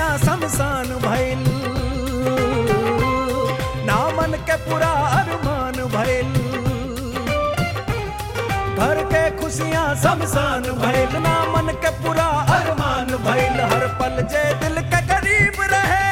शमशान भइल नामन के पूरा अरमान भइल घर के खुशियां शमशान भइल नामन के पूरा अरमान भइल हर पल जे दिल के करीब रहे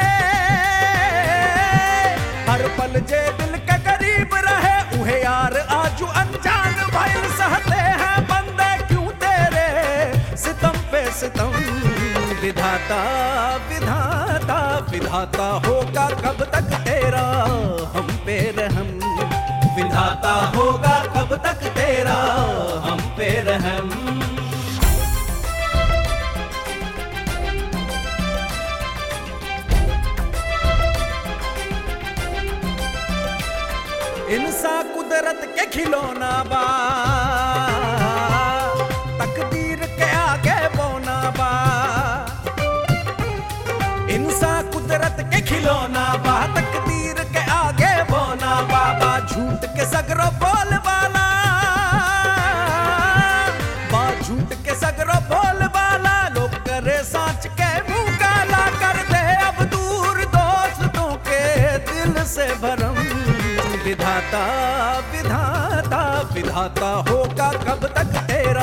हर पल जे दिल के करीब रहे उहे यार आजू अनजान भइल सहते हैं बंदे क्यों तेरे सितम पे सितम विधाता विधाता विधाता होगा कब तक तेरा हम पे रहम विधाता होगा कब तक तेरा हम पे रहम इंसा कुदरत के खिलौना बा तकदीर के आगे बोना बा इंसा कुदरत के खिलौना बा तकदीर के आगे बोना बा बा झूठ के सगरो बोल वाला बा झूठ के सगरो बोल वाला लोग करे सांच के मुंह काला कर दे अब दूर दोस्तों के दिल से भरम विधाता विधाता विधाता होगा कब तक तेरा